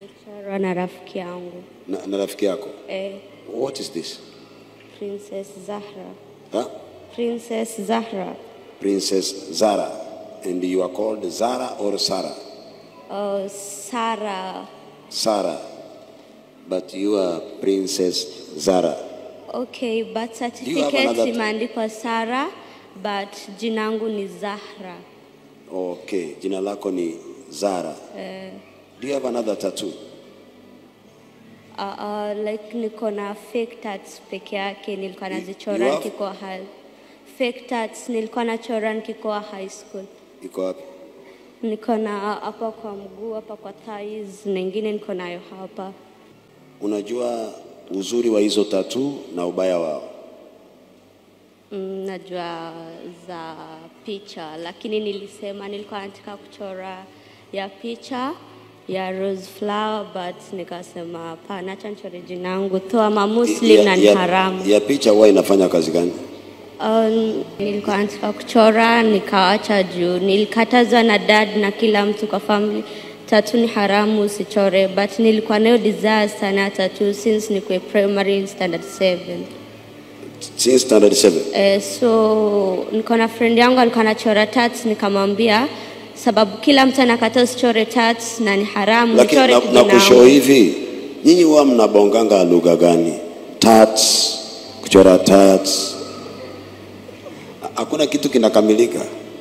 Chorwa na rafiki yangu na, na rafiki yako. eh, What is this? Princess Zahra. Huh? Princess Zahra. Princess Zara. And you are called Zara or Sarah? Oh, Sarah. Sarah. But you are Princess Zara. Okay, birth you have certificate another- imeandikwa Sarah but jinangu ni Zahra. Okay, jina lako ni Zara. Do you have another tattoo? Uh, uh, like niko na fake tats peke yake nilikuwa You nazichora have- nikikuwa high. Fake tats nilikuwa nachora nikikuwa high school. Iko wapi? Niko na hapa kwa mguu, hapa kwa thighs, na ingine niko nayo hapa. Unajua uzuri wa hizo tattoo na ubaya wao? Mm, najua za picha, lakini nilisema nilikuwa nataka kuchora ya picha ya rose flower but nikasema hapana, acha nichore jina yangu though I'm a Muslim na ni haramu. ya picha huwa inafanya kazi gani? Um, nilikuwa nataka kuchora nikawacha juu nilikatazwa na dad na kila mtu kwa family tatu ni haramu usichore but nilikuwa nayo desire sana ya tattoo since nikuwe primary standard 7 Since standard 7. eh, so niko na friend yangu alikuwa anachora tats nikamwambia sababu kila mtu anakata usichore tats na ni haramu Lakini uchore na, na kijina kushow wangu. hivi, nyinyi huwa mnabonganga lugha gani? Tats, kuchora tats. Ha- Hakuna kitu kinakamilika.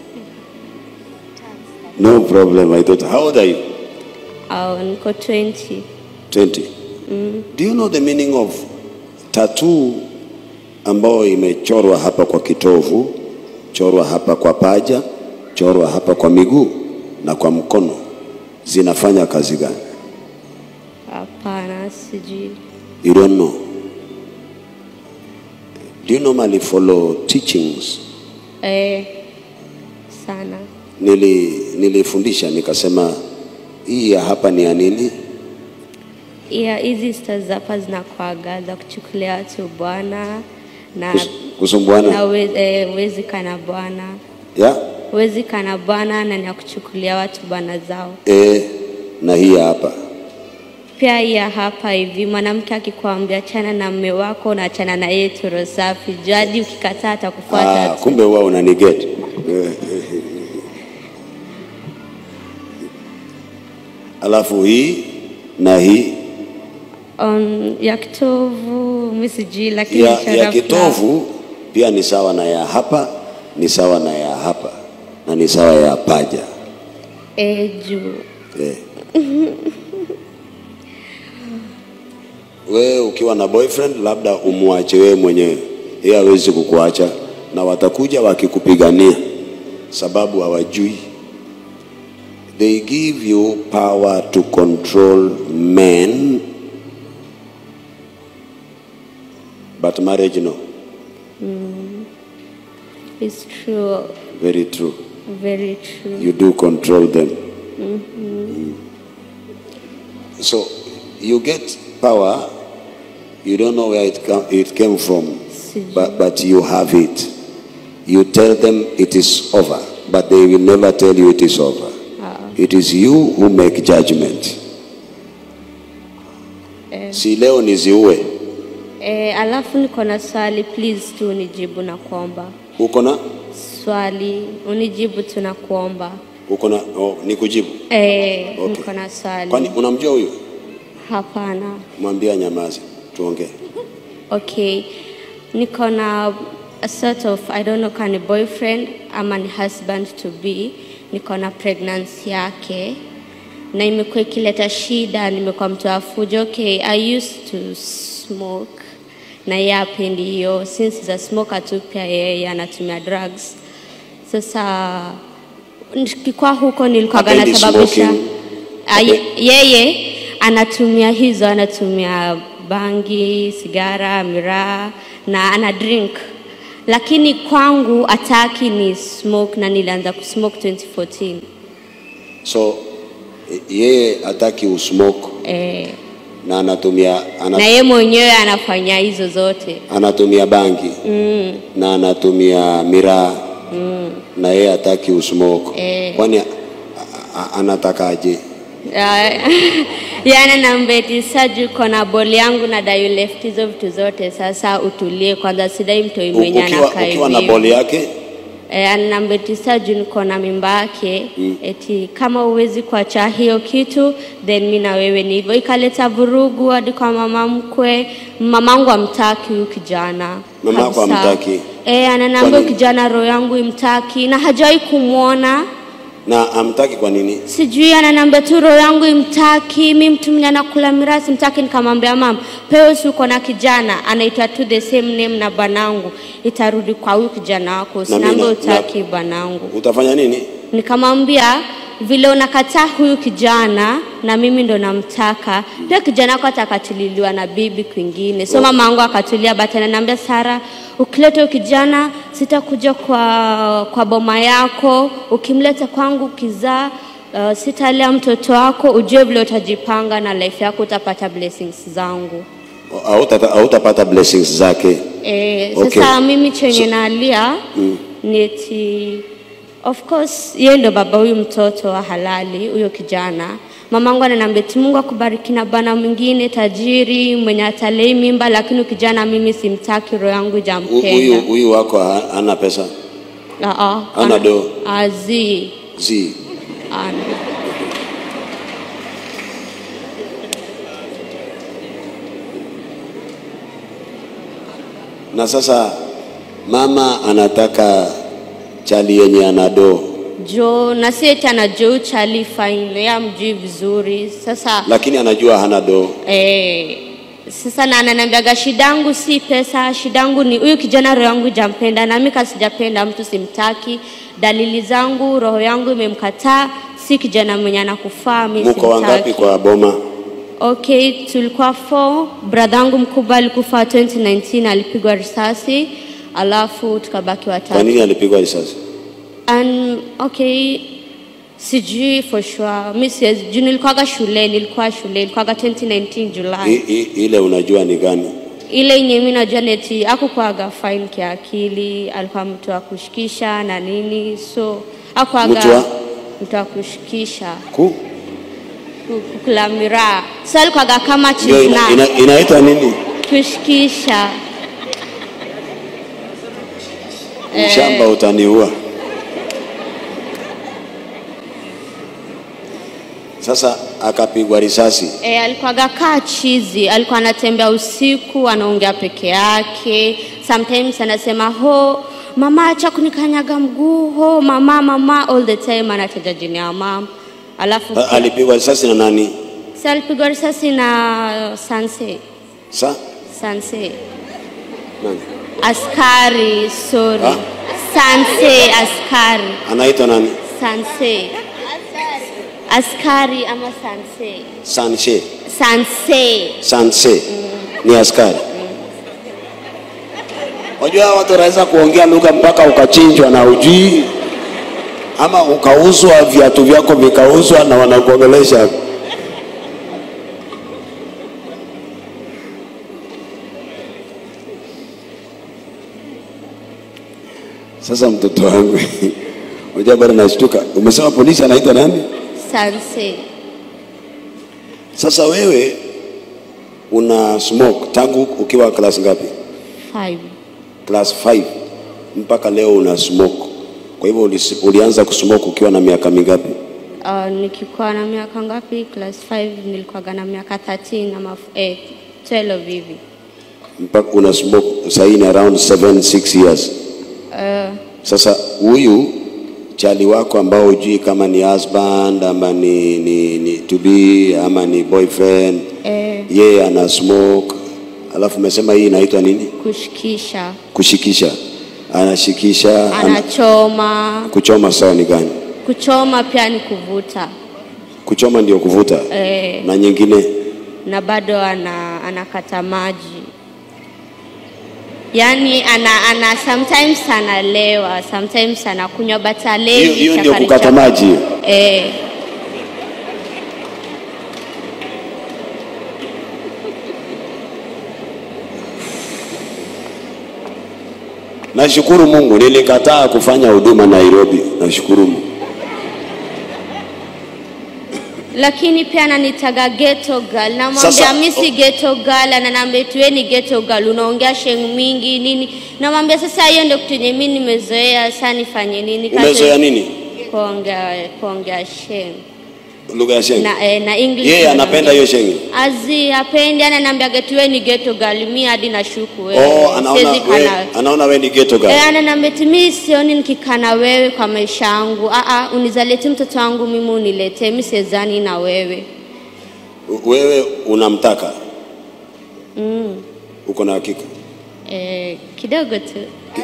No problem, I thought. How old are you? au niko 20 20. Do you know the meaning of tattoo ambayo imechorwa hapa kwa kitovu, chorwa hapa kwa paja, chorwa hapa kwa miguu na kwa mkono, zinafanya kazi gani? hapana sijui You don't know. Do you normally follow teachings? eh, sana Nili, nilifundisha nikasema hii ya hapa ni ya nini? Yeah, hizi stars hapa zinakwaga za kuchukulia watu bwana na Kus, kusumbuana na we- eh, wezi kana bwana ya wezi kana bwana na ni ya kuchukulia watu bwana zao. e, na hii ya hapa Pia hii ya hapa hivi, mwanamke akikwambia chana na mme wako na chana na yeye toro safi, jadi ukikataa atakufuata Ah, tu. kumbe huwa unaniget. Alafu hii na hii Um, ya kitovu mi sijui, lakini ya, chora ya flower. kitovu pia ni sawa na ya hapa, ni sawa na ya hapa na ni sawa ya paja eh, juu eh. Wewe ukiwa na boyfriend labda umwache wewe mwenyewe, yeye hawezi kukuacha, na watakuja wakikupigania sababu hawajui. They give you power to control men, but marriage no. it's true, Very true. very true. You do control them. Mm. So you get power. You don't know where it, come, it came from, Sijui. but, but you have it. You tell them it is over, but they will never tell you it is over. It is you who make judgment. Si leo niziue. Eh, alafu niko na swali please tu unijibu na kuomba. Uko na Swali unijibu tu na kuomba. uko na oh, nikujibu. Eh, Okay. niko na swali. Kwani unamjua huyu? Hapana. Mwambie nyamaze, tuongee. Okay. Niko na a sort of I don't know kani boyfriend ama ni husband to be. Niko na pregnancy yake na imekuwa ikileta shida, nimekuwa mtu wa fujo. Okay, I used to smoke na yeye apendi hiyo, since is a smoker tu, pia yeye anatumia drugs. Sasa nikikuwa huko nilikuwa Hapendi nasababisha smoking. Ah, ye- yeye anatumia hizo, anatumia bangi, sigara, miraa na ana drink, lakini kwangu ataki ni smoke, na nilianza kusmoke 2014 So eh, yeye hataki usmoke eh, na anatumia na ana, yeye mwenyewe anafanya hizo zote anatumia bangi mm, na anatumia miraa na yeye hataki usmoke. Eh. Kwani a- a- anatakaje? Ah, yani nambeti saju kona boli yangu na dayu left hizo vitu zote sasa utulie kwanza sidai mtoi U- mwenye ukiwa, anakaa ukiwa na hivi. boli yake Eh, anambetisa juu niko na mimba yake mm. eti kama uwezi kuacha hiyo kitu then mi na wewe ni hivyo ikaleta vurugu hadi kwa mama mkwe mamangu amtaki huyu kijana Mamako kabisa. hamtaki? eh, ananiambia Kwa huyu nini? kijana roho yangu imtaki na hajawahi kumwona na amtaki kwa nini? sijui ananiambia tu roho yangu imtaki mi mtu mwenye anakula mirasi mtaki nikamwambia mama peo si uko na kijana anaitwa tu the same name na bwanangu itarudi kwa huyu kijana wako Na sinaambia mimi na- utaki bwanangu Utafanya nini? nikamwambia vile unakataa huyu kijana na mimi ndo namtaka pia kijana wako atakatililiwa na bibi kwingine so mama yangu akatulia but ananiambia sara ukileta huyu kijana sitakuja kwa, kwa boma yako ukimleta kwangu ukizaa uh, sitalea mtoto wako ujue vile utajipanga na life yako utapata blessings zangu Hauta- Hautapata blessings zake. E, Okay. sasa mimi chenye So- nalia ni eti of course yeye ndo baba huyu mtoto wa halali huyo kijana mamangu ananiambia eti Mungu akubariki na bwana mwingine tajiri mwenye atalei mimba lakini huyu kijana mimi simtaki roho yangu Hu- ijampenda Huyu huyu wako ha- hana pesa Ah, ah, hana ana- do. azi zi ana na sasa mama anataka chali yenye ana do, jo na si eti anajua chali fine yeye amjui vizuri sasa lakini anajua hana do. Eh, sasa na ananiambiaga shidangu si pesa, shidangu ni huyu kijana roho yangu ijampenda, na mimi kasijapenda mtu simtaki. Dalili zangu roho yangu imemkataa, si kijana mwenye anakufaa, mimi Muko wangapi simtaki. kwa boma? Okay, tulikuwa four. Brother yangu mkubwa alikufa 2019 alipigwa risasi, alafu tukabaki Kwa watatu. nini alipigwa risasi? And okay, sijui for sure. Mimi siwezi juu nilikuwaga shule, nilikuwa shule, ilikuwaga 2019 July. I, i, ile unajua ni gani? ile yenye mimi najua neti akukuaga fine kiakili, alikuwa mtu wa kushikisha na nini, so akuaga Mtu wa? mtu wa kushikisha Ku? ku- kukula miraa, so alikuaga kama Ndio ina, chizna ina, inaitwa nini? kushikisha. Mshamba utaniua. Sasa akapigwa risasi. E, alikuwaga kaa chizi, alikuwa anatembea usiku, anaongea peke yake. Sometimes anasema ho mama, acha kunikanyaga mguu, ho mama, mama, all the time anataja jina ya mama. Alafu A- Alipigwa risasi na nani? si alipigwa risasi na sanse Sa? sanse Nani? askari, sorry Ha? sanse askari Anaitwa nani? sanse askari ama sanse Sanche. sanse Sanse. Ni askari. Wajua watu wanaweza kuongea lugha mpaka ukachinjwa na ujui, ama ukauzwa, viatu vyako vikauzwa na wanakuongelesha. Sasa mtoto wangu, unajua bado nashtuka. Umesema polisi anaitwa nani? sanse Sasa wewe una smoke tangu ukiwa class ngapi? five Class 5 mpaka leo una smoke. Kwa hivyo ulisi- ulianza kusmoke ukiwa na miaka mingapi? Uh, nikikuwa na miaka ngapi? Class 5 nilikuwaga na miaka 13 ama eh, 12 hivi. Mpaka una smoke sasa hii ni around 7 6 years. Uh, Sasa huyu chali wako ambao hujui kama ni husband ama ni, ni, ni to be ama ni boyfriend eh, yeye ana smoke, alafu umesema hii inaitwa nini? kushikisha, Kushikisha, anashikisha ana, anachoma. kuchoma sawa ni gani? Kuchoma pia ni kuvuta Kuchoma ndio kuvuta eh, na nyingine na bado ana, anakata maji yaani ana, ana sometimes analewa sometimes anakunywa but alewi hiyo hiyo ndio chakari kukata chakari. maji hiyo. eh, Nashukuru Mungu nilikataa kufanya huduma Nairobi. Nashukuru Mungu. lakini pia ananitaga ghetto girl. Namwambia Sasa, mimi si oh. ghetto girl, ananiambia tu wewe ni ghetto girl, unaongea sheng mingi nini. Namwambia sasa hiyo ndio kitu yenye mimi nimezoea, sasa nifanye nini? Kati- Umezoea nini? Kuongea kuongea sheng Lugha ya Sheng. na, eh, na English. Yeye anapenda hiyo Sheng. Azi hapendi, ananiambia tu wewe ni ghetto girl, mimi hadi nashuku wewe. Oh, anaona Siwezi we, kana- anaona wewe ni ghetto girl. Eh, ananiambia eti mimi sioni nikikaa na wewe kwa maisha yangu. Ah ah, unizalete mtoto wangu mimi uniletee, mimi siezani na wewe. Wewe unamtaka? Uko na hakika? Eh, kidogo tu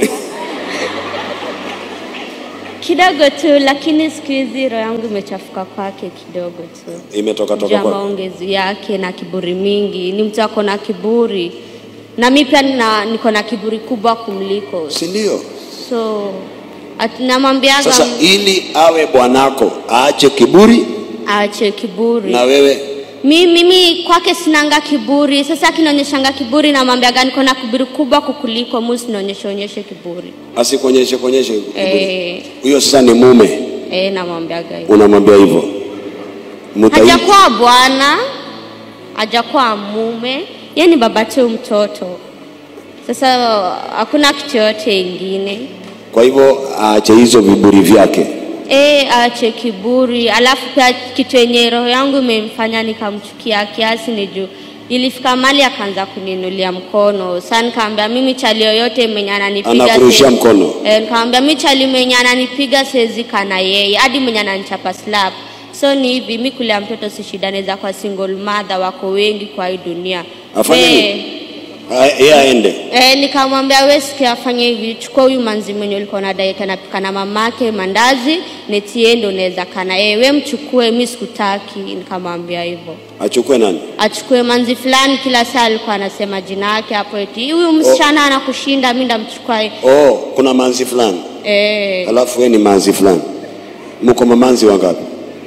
kidogo tu, lakini siku hizi roho yangu imechafuka kwake kidogo tu Imetoka juu toka ya kwa. maongezi yake na kiburi mingi. Ni mtu ako na kiburi, na mi pia nina- niko na kiburi kubwa kumliko, Si ndio? so at- namwambiaga Sasa ili awe bwanako aache kiburi aache kiburi na wewe mi, mimi kwake sinanga kiburi. Sasa akinaonyeshanga kiburi, namwambiaga niko na kiburi kubwa kukuliko, mu sinaonyesha onyeshe kiburi asikuonyeshe kuonyeshe kiburi. eh, Huyo sasa ni mume, eh, namwambiaga hivyo. unamwambia hivyo. Mutai hajakuwa bwana, hajakuwa mume, yeye ni baba tu mtoto. Sasa hakuna kitu yote ingine kwa hivyo aache hizo viburi vyake. e, aache kiburi. Alafu pia kitu yenye roho yangu imemfanya nikamchukia kiasi ni juu ilifika mali akaanza kuninulia mkono. Sasa nikamwambia mimi chali yoyote mwenye ananipiga Anakurushia siwezi- mkono. E, nikamwambia mi chali mwenye ananipiga siwezi kana yeye, hadi mwenye ananichapa slap. So ni hivi, mi kulea mtoto si shida, naweza kwa single mother, wako wengi kwa hii dunia. Afanye Eh, nini? Ah, Yeye aende. Eh, nikamwambia wewe sikia afanye hivi, chukua huyu manzi mwenye ulikuwa na dai anapika na mamake mandazi, netie ndo unaweza kana yeye, wewe mchukue, mimi sikutaki. Nikamwambia hivyo. Achukue nani? Achukue manzi fulani, kila saa alikuwa anasema jina yake hapo, eti huyu msichana anakushinda, mimi ndamchukua yeye. Oh, kuna manzi fulani. Eh, Alafu wewe ni manzi fulani. Mko mamanzi wangapi?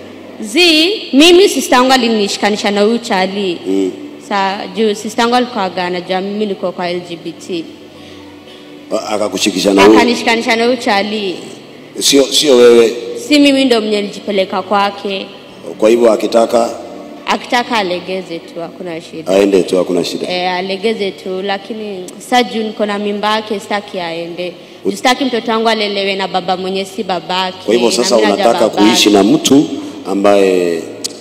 zi mimi sister yangu alinishikanisha na huyu chali Mm. sa juu sister yangu alikuwa gana juu mimi nilikuwa kwa LGBT A- Akakushikisha na huyo. akanishikanisha na huyu chali Sio sio wewe. si mimi ndo mwenye nilijipeleka kwake Kwa hivyo akitaka akitaka alegeze tu hakuna shida aende tu, hakuna shida. e, alegeze tu lakini sa juu niko na mimba yake sitaki aende Juu sitaki mtoto wangu alelewe na baba mwenye si babake Kwa hivyo na sasa mimi najua unataka babake. kuishi na mtu ambaye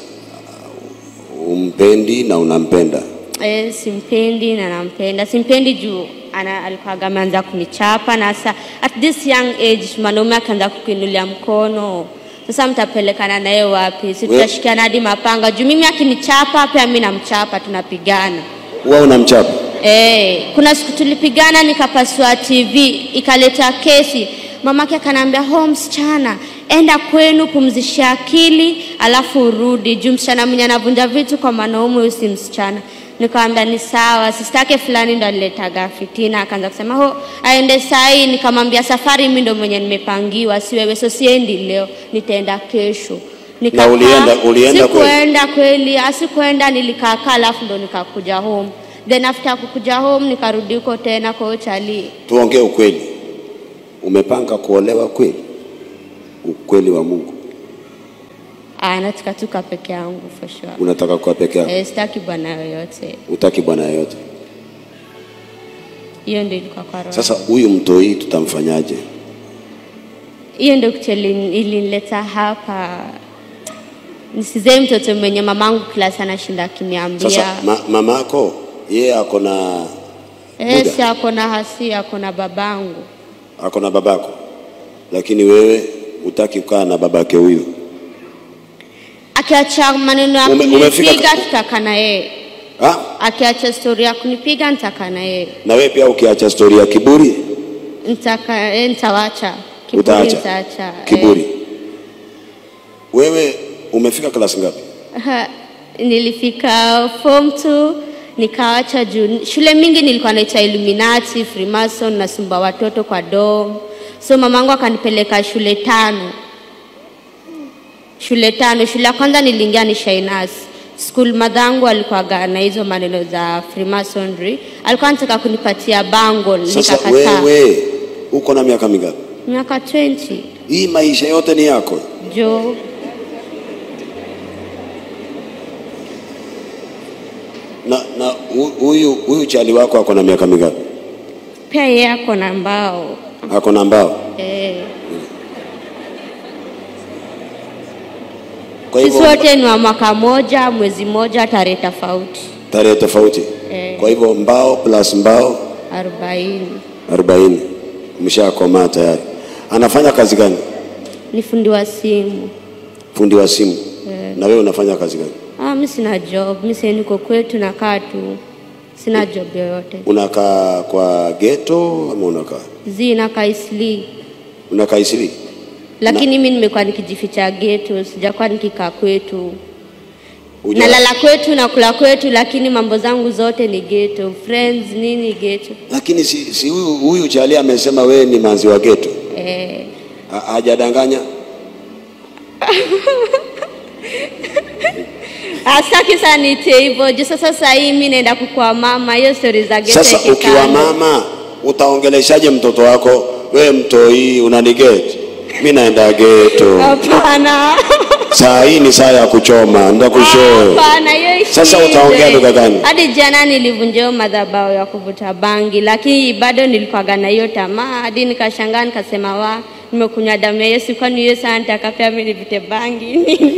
umpendi na unampenda. e, simpendi na nampenda simpendi juu ana alikuwa ameanza kunichapa na sasa at this young age mwanaume akaanza kukuinulia mkono sasa mtapelekana naye wapi si We- tutashikiana hadi mapanga juu mimi akinichapa pia mi namchapa tunapigana Wewe unamchapa. Eh, kuna siku tulipigana nikapasua TV ikaleta kesi. Mamake akaniambia, "Ho msichana, enda kwenu pumzisha akili, alafu urudi." Juu msichana mwenye anavunja vitu kwa mwanaume huyu si msichana. Nikamwambia ni sawa, sistake fulani ndo aliletaga fitina, akaanza kusema ho aende sai. Nikamwambia safari mimi ndo mwenye nimepangiwa, si wewe, so siendi leo, nitaenda kesho. Nikakaa, ulienda- ulienda kweli? sikuenda kweli, asikuenda, nilikakaa alafu ndo nikakuja home then after kukuja home nikarudi huko tena kwa huyo chali Tuongee ukweli. Umepanga kuolewa kweli? Ukweli wa Mungu. Ah, nataka tuka peke yangu for sure. Unataka kuwa peke yako. Eh, sitaki bwana yoyote. Utaki bwana yoyote. Hiyo ndio ilikuwa kwa roho. Sasa huyu mtoi tutamfanyaje? Hiyo ndio kitu ili- ilinileta hapa. Nisizee mtoto mwenye mamangu kila sana anashinda akiniambia. Sasa ma, mamako yeye ako na eh, muda. si ako na hasi, ako na babangu. ako na babako, lakini wewe utaki kukaa na babake huyu. Akiacha maneno ya Ume- umefika- kunipiga tutakaa na yeye. Ha? Akiacha stori ya kunipiga nitakaa na yeye. Na wewe pia ukiacha stori ya kiburi Nitaka eh, nitawacha. Kiburi utaacha nitaacha. eh. kiburi. Wewe umefika klasi ngapi? Ha, nilifika form 2 nikawacha juu shule mingi nilikuwa naita Illuminati, Freemason nasumba watoto kwa dom. So mamangu akanipeleka shule tano. Shule tano. Shule ya kwanza niliingia ni Shainas. School madhangu alikuwa na hizo maneno za Freemasonry. Alikuwa anataka kunipatia bangle Sasa nikakataa. wewe uko na miaka mingapi? Miaka 20. Hii maisha yote ni yako. Jo. Na na hu- huyu huyu chali wako ako na miaka mingapi? Pia yeye ako na mbao Ako na mbao. eh. Kwa Sisi hivyo wote ni wa mwaka moja, mwezi moja, tarehe tofauti tarehe tofauti. Eh. Kwa hivyo mbao plus mbao arobaini. 40 mshakomaa tayari. Anafanya kazi gani? Ni fundi wa simu. Fundi wa simu. Na wewe unafanya kazi gani? Ah, mi sina job, mi sasa niko kwetu nakaa tu, sina job yoyote. Unakaa kwa ghetto ama unakaa Zi nakaa Isli, unakaa Isili? lakini mi nimekuwa nikijificha geto, sijakuwa nikikaa kwetu. Uja- Nalala kwetu na kula kwetu, lakini mambo zangu zote ni geto, friends nini geto. Lakini si, si huyu huyu chali amesema wewe ni manzi wa ghetto. Eh, Ha- Hajadanganya? Asaki sana niite hivyo juu sasa sasa hii mi naenda kukua mama, hiyo stori za geto Sasa ikikando. ukiwa mama utaongeleshaje mtoto wako? We mtoi unanigeti, mi naenda geto. Hapana. Saa hii ni saa ya kuchoma, ndakushoo. Hapana, hiyo Sasa shida. utaongea lugha gani? Hadi jana nilivunja hiyo madhabahu ya kuvuta bangi, lakini bado nilikuwaga na hiyo tamaa hadi nikashangaa nikasema, wa nimekunywa damu ya Yesu, kwani hiyo saa nitaka pia mimi nivute bangi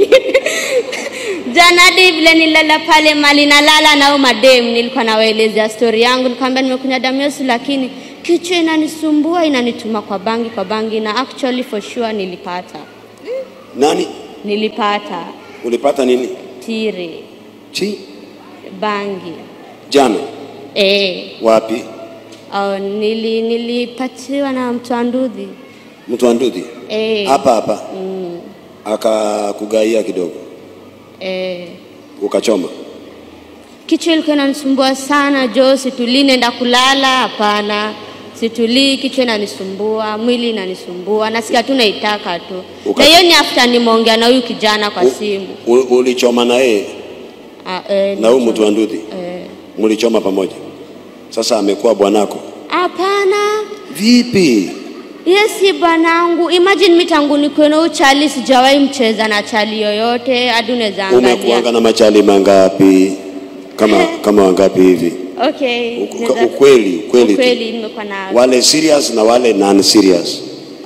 Jana hadi vile nilala pale mali nalala nao madem, nilikuwa nawaelezea stori yangu, nikamwambia nimekunywa damu ya Yesu, lakini kichwa inanisumbua inanituma kwa bangi kwa bangi, na actually for sure nilipata Nani nilipata ulipata nini? tire Chi bangi jana eh. wapi? Oh, nili nilipatiwa na mtu wa ndudhi Mtu wa Ndudhi eh, hapa hapa, mm, akakugaia kidogo, eh. ukachoma. Kichwa ilikuwa inanisumbua sana jo, situlii, nenda kulala, hapana, situlii, kichwa inanisumbua, mwili inanisumbua, nasikia tu naitaka tu, Uka- na hiyo ni after nimeongea na huyu kijana kwa U- simu u- Ulichoma na yeye Ah, eh, na huyu nilicho- mtu wa Ndudhi, eh. mlichoma pamoja. Sasa amekuwa bwanako Hapana, vipi? Yes, si bwanangu. Imagine mimi tangu nikuwe na uchali sijawahi mcheza na chali yoyote hadi unaweza Umekuanga angalia. na machali mangapi? Kama kama wangapi hivi? Okay. Uku- naweza- Ukweli ukweli tu. Ukweli nimekuwa na wale serious na wale non serious.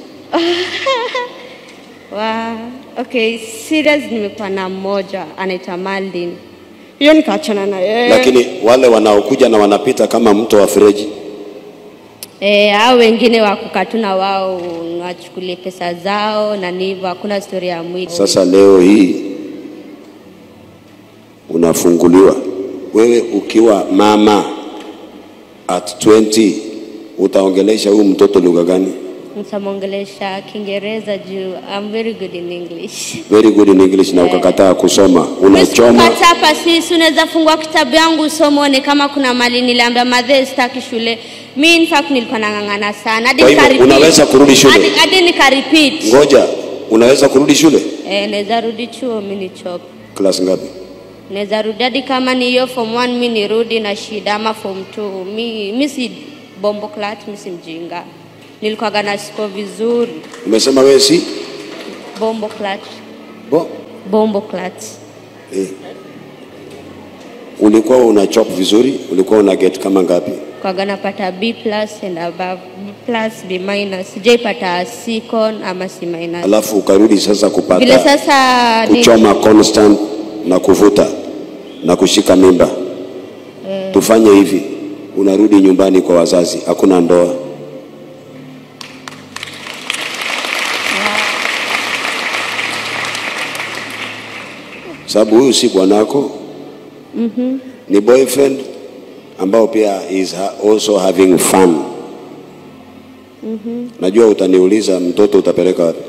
wa okay, serious nimekuwa na mmoja anaitwa Maldin. Hiyo nikaachana na yeye. Lakini wale wanaokuja na wanapita kama mto wa Fereji, eh, hao wengine wakukatuna wao wachukulie pesa zao na ni hivyo, hakuna story ya mwili. sasa leo hii unafunguliwa wewe ukiwa mama at 20 utaongelesha huyu mtoto lugha gani? Nitamwongelesha Kiingereza juu I'm very good in English. Very good in English na ukakataa kusoma, unachoma. Kata hapa sisi unaweza fungua kitabu yangu usome uone kama kuna mali niliambia madhe sitaki shule. Mi in fact nilikuwa nang'ang'ana sana hadi Kwa hivyo, nika repeat. unaweza kurudi shule? Hadi, hadi nika repeat. Ngoja, unaweza kurudi shule Eh, naweza rudi chuo mi ni chop. class ngapi? Naweza rudi hadi kama ni hiyo form 1 mi nirudi na shida ama form 2. Mi mi si bombo clat, mi si mjinga. Nilikuwa na score vizuri. Umesema wewe si Bombo clat. bo Bombo clat. eh. Ulikuwa una chop vizuri, ulikuwa una get kama ngapi? kwaga napata B plus and above, B plus, B minus. Sijaipata C con ama C minus. Alafu ukarudi sasa Vile kupata sasa ni, kuchoma constant na kuvuta na kushika mimba. Tufanye hivi, unarudi nyumbani kwa wazazi, hakuna ndoa. Sababu huyu si bwanako, ni boyfriend ambao pia is ha- also having fun. Najua utaniuliza mtoto utapeleka wapi?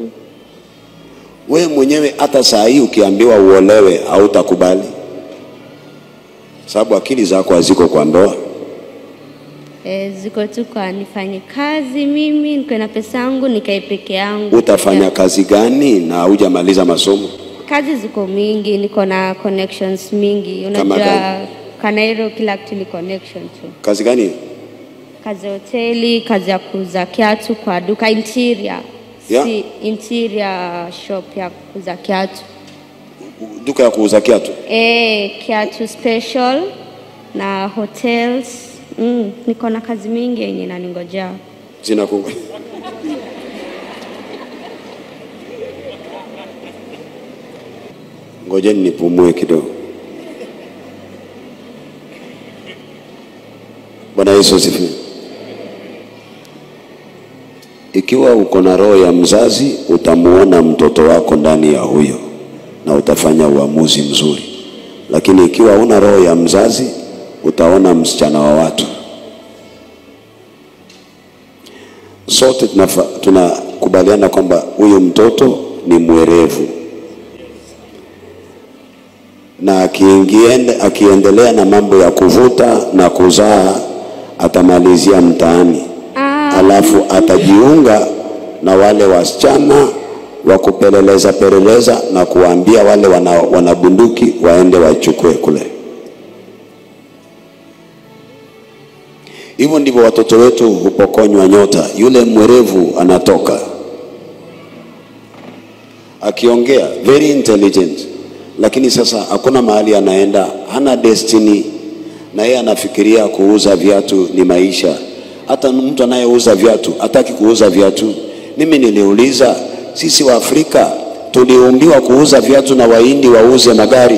Wewe mwenyewe hata saa hii ukiambiwa uolewe hautakubali, sababu akili zako haziko kwa ndoa. eh, ziko tu kwa nifanye kazi mimi nikuwe na pesa yangu nikae peke yangu. Utafanya Yeah. kazi gani na haujamaliza masomo? Kazi ziko mingi, niko na connections mingi. Kama Unajua gani? Kanairo kila kitu ni connection tu. Kazi gani? Kazi ya hoteli, kazi ya kuuza kiatu kwa duka interior. Yeah. Si interior shop ya kuuza kiatu. Duka ya kuuza kiatu. Eh, kiatu special na hotels. Mm, niko na kazi mingi yenye naningojea. zinakunga ngojeni nipumue kidogo. Bwana Yesu asifiwe. Ikiwa uko na roho ya mzazi, utamuona mtoto wako ndani ya huyo na utafanya uamuzi mzuri, lakini ikiwa una roho ya mzazi, utaona msichana wa watu. sote tunafa- tunakubaliana kwamba huyu mtoto ni mwerevu na akiingiende, akiendelea na mambo ya kuvuta na kuzaa atamalizia mtaani, Ah, alafu atajiunga na wale wasichana wa kupeleleza peleleza na kuwaambia wale wana, wana bunduki waende wachukue kule. Hivyo ndivyo watoto wetu hupokonywa nyota. Yule mwerevu anatoka akiongea very intelligent, lakini sasa hakuna mahali anaenda, hana destiny, na yeye anafikiria kuuza viatu ni maisha. Hata mtu anayeuza viatu hataki kuuza viatu. Mimi niliuliza, sisi wa Afrika tuliumbiwa kuuza viatu na Wahindi wauze magari?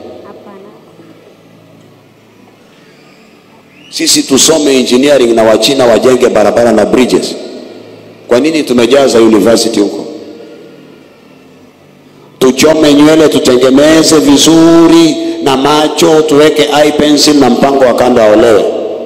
Sisi tusome engineering na Wachina wajenge barabara na bridges. Kwa nini tumejaza university huko? Tuchome nywele, tutengeneze vizuri na macho, tuweke eye pencil na mpango wa kando aolewe.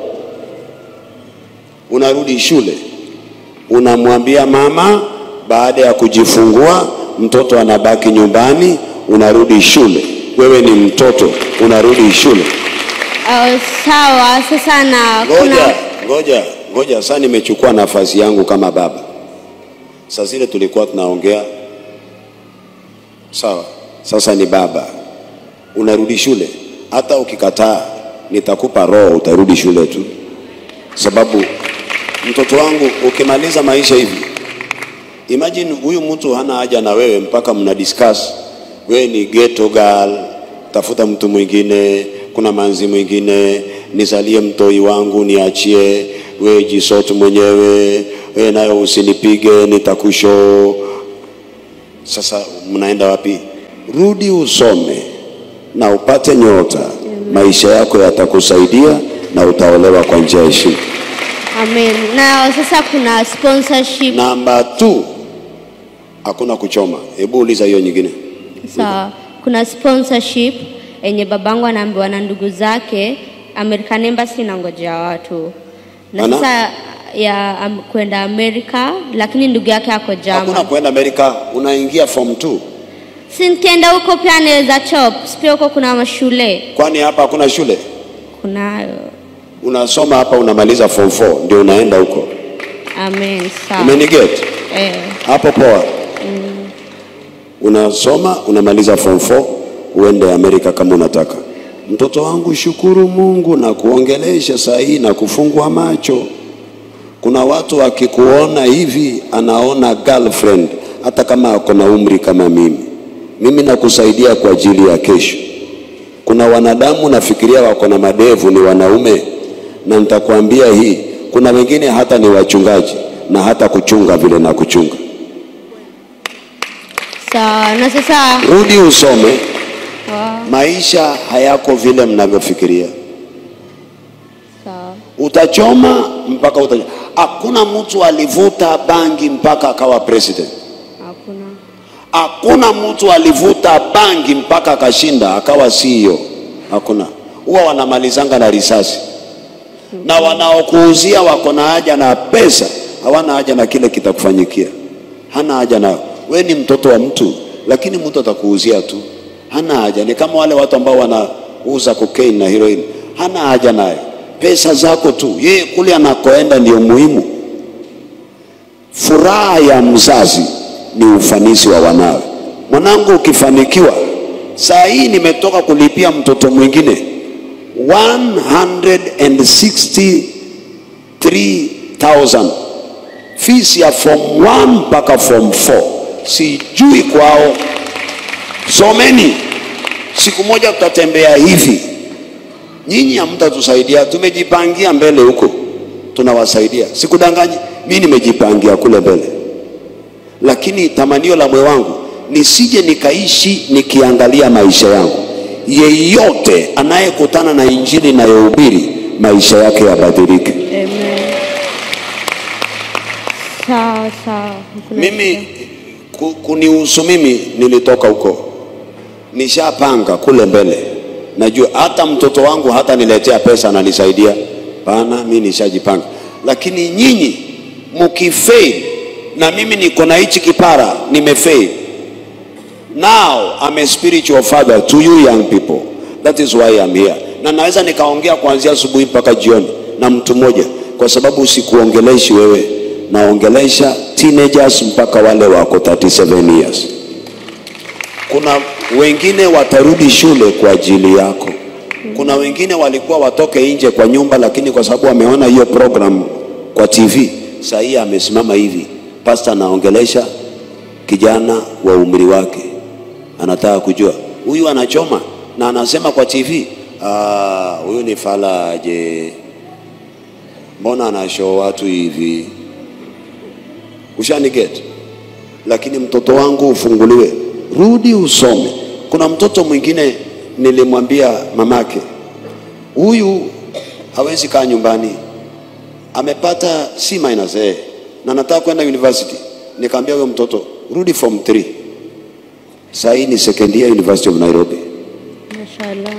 Unarudi shule, unamwambia mama, baada ya kujifungua mtoto anabaki nyumbani, unarudi shule. Wewe ni mtoto, unarudi shule. oh, sawa. Sasa na Ngoja, kuna ngoja, ngoja. Sasa nimechukua nafasi yangu kama baba. Saa zile tulikuwa tunaongea sawa, sasa ni baba, unarudi shule. Hata ukikataa nitakupa roho, utarudi shule tu, sababu mtoto wangu, ukimaliza maisha hivi, imagine huyu mtu hana haja na wewe mpaka mna discuss, wewe ni ghetto girl, tafuta mtu mwingine, kuna manzi mwingine, nizalie mtoi wangu, niachie wewe, jisotu mwenyewe, wewe nayo usinipige, nitakusho. Sasa mnaenda wapi? Rudi usome na upate nyota, maisha yako yatakusaidia na utaolewa kwa njia ya heshima. amen. Na sasa kuna sponsorship. Namba 2 hakuna kuchoma. Hebu uliza hiyo nyingine. Sawa, kuna sponsorship yenye babangu anaambiwa na ndugu zake American Embassy inangojea watu na Ana? sasa ya um, kwenda Amerika, lakini ndugu yake ako Hakuna German. kwenda Amerika, unaingia form 2. Si nikienda huko pia naweza chop, si pia huko kuna mashule Kwani hapa hakuna shule? kunayo. Unasoma hapa unamaliza form 4 ndio unaenda huko. Amen, sawa. Umeniget? Eh, Hapo poa. Unasoma unamaliza form 4 uende Amerika kama unataka. Mtoto wangu, shukuru Mungu na kuongelesha saa hii na kufungua macho. Kuna watu wakikuona hivi anaona girlfriend hata kama ako na umri kama mimi. Mimi nakusaidia kwa ajili ya kesho. Kuna wanadamu nafikiria wako na madevu ni wanaume, na nitakwambia hii, kuna wengine hata ni wachungaji na hata kuchunga vile na kuchunga. sawa. Na sasa Rudi usome, wa- maisha hayako vile mnavyofikiria. sawa. Utachoma mpaka uta... Hakuna mtu alivuta bangi mpaka akawa president. Hakuna. Hakuna mtu alivuta bangi mpaka akashinda akawa CEO. Hakuna. Huwa wanamalizanga na risasi, na wanaokuuzia wako na haja na pesa, hawana haja na kile kitakufanyikia. Hana haja nayo. We ni mtoto wa mtu, lakini mtu atakuuzia tu, hana haja. Ni kama wale watu ambao wanauza cocaine na heroin, hana haja nayo, pesa zako tu. Yeye kule anakoenda ndio muhimu. Furaha ya mzazi ni ufanisi wa wanawe. Mwanangu, ukifanikiwa, saa hii nimetoka kulipia mtoto mwingine 163,000 fees ya form 1 mpaka form 4. Sijui kwao, someni. Siku moja tutatembea hivi, Nyinyi hamtatusaidia, tumejipangia mbele huko, tunawasaidia. Sikudanganyi, mimi nimejipangia kule mbele, lakini tamanio la moyo wangu nisije nikaishi nikiangalia maisha yangu. Yeyote anayekutana na injili inayohubiri maisha yake yabadilike. Amen. Sawa sawa. Hakuna Mimi shida. ku- kunihusu mimi, nilitoka huko, nishapanga kule mbele. Najua hata mtoto wangu hata niletea pesa ananisaidia, pana, mimi nishajipanga. Lakini nyinyi mkifail, na mimi niko na hichi kipara, nimefail. Now I'm a spiritual father to you young people. That is why I'm here. Na naweza nikaongea kuanzia asubuhi mpaka jioni na mtu mmoja, kwa sababu sikuongeleshi wewe, naongelesha teenagers mpaka wale wako 37 years. Kuna wengine watarudi shule kwa ajili yako. Kuna wengine walikuwa watoke nje kwa nyumba, lakini kwa sababu wameona hiyo program kwa TV, saa hii amesimama hivi, pastor anaongelesha kijana wa umri wake, anataka kujua huyu anachoma na anasema kwa TV, "Ah, huyu ni falaje? Mbona anashow watu hivi? Ushaniget? Lakini mtoto wangu ufunguliwe, rudi usome. Kuna mtoto mwingine nilimwambia mamake, huyu hawezi kaa nyumbani, amepata C minus A na nataka kwenda university. Nikamwambia huyo mtoto rudi form 3. Sasa hii ni second year University of Nairobi. Mashallah.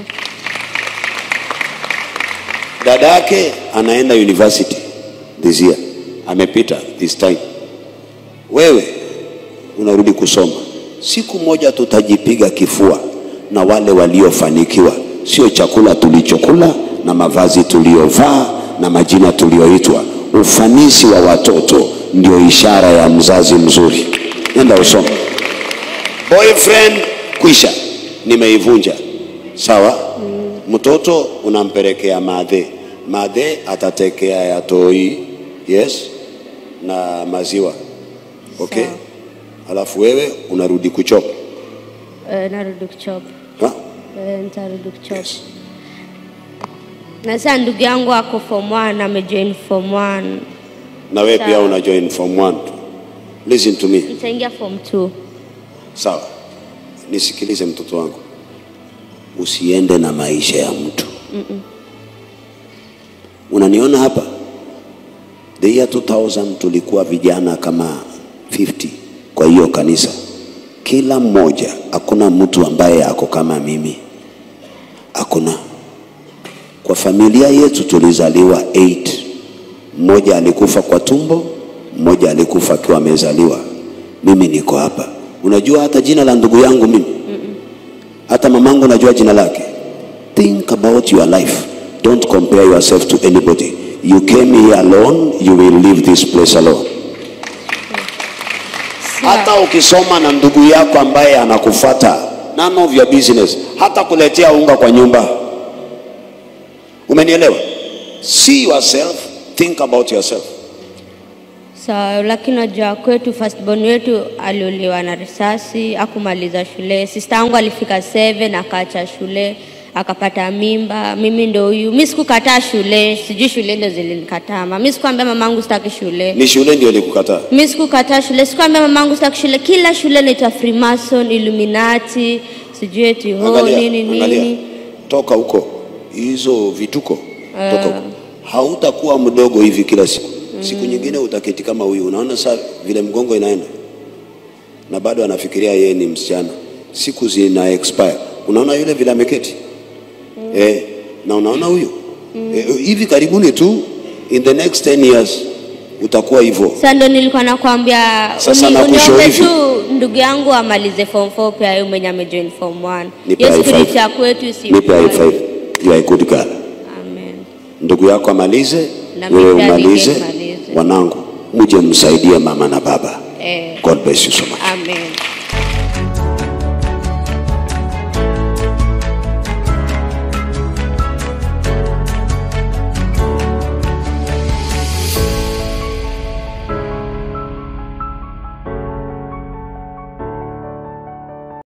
Dada yake anaenda university this year, amepita this time. Wewe unarudi kusoma. Siku moja tutajipiga kifua na wale waliofanikiwa, sio chakula tulichokula na mavazi tuliyovaa na majina tuliyoitwa. Ufanisi wa watoto ndio ishara ya mzazi mzuri. Nenda usome. Boyfriend kwisha, nimeivunja sawa. Mtoto unampelekea madhe, madhe atatekea ya toi, yes, na maziwa okay. Sawa. Alafu wewe unarudi kuchopa Eh, narudi kuchop. ha? Eh, nitarudi kuchop. Na sasa ndugu yangu ako form 1 amejoin form 1. na wewe pia Sawa. una join form 1 listen to me Nitaingia form 2. sawa nisikilize mtoto wangu usiende na maisha ya mtu unaniona hapa the year 2000 tulikuwa vijana kama 50 kwa hiyo kanisa kila mmoja hakuna mtu ambaye ako kama mimi hakuna kwa familia yetu tulizaliwa 8 mmoja alikufa kwa tumbo mmoja alikufa akiwa amezaliwa mimi niko hapa unajua hata jina la ndugu yangu mimi hata mamangu najua jina lake think about your life don't compare yourself to anybody you came here alone you will leave this place alone hata ukisoma na ndugu yako ambaye anakufata none of your business hata kuletea unga kwa nyumba umenielewa see yourself think about yourself Sawa, lakini najua kwetu firstborn wetu aliuliwa na risasi, akumaliza shule. Sister yangu alifika 7 akaacha shule, akapata mimba. Mimi ndo huyu. Mimi sikukataa shule, sijui shule ndo zilinikataa. Mimi sikuambia mamangu sitaki shule. ni shule ndio ilikukataa Mimi sikukataa shule, sikuambia mamangu sitaki shule. Kila shule inaitwa Freemason, Illuminati, sijui eti ho Angalia, nini angalia. nini. toka huko hizo vituko toka huko hautakuwa mdogo hivi kila siku siku nyingine utaketi kama huyu unaona saa vile mgongo inaenda na bado anafikiria yeye ni msichana siku zina expire unaona yule vile ameketi eh, na unaona huyu eh, hivi karibuni tu in the next 10 years utakuwa hivyo Sasa ndo nilikuwa nakwambia Sasa uni- nakushauri uniombe hivi. tu ndugu yangu amalize form 4 pia yeye mwenye amejoin form 1. Nipe Hiyo high spirit five. ya kwetu si. nipe high five you are a good girl Amen. ndugu yako amalize Na wewe mimi pia umalize nimalize. wanangu muje msaidie mama na baba Eh. god bless you so much Amen.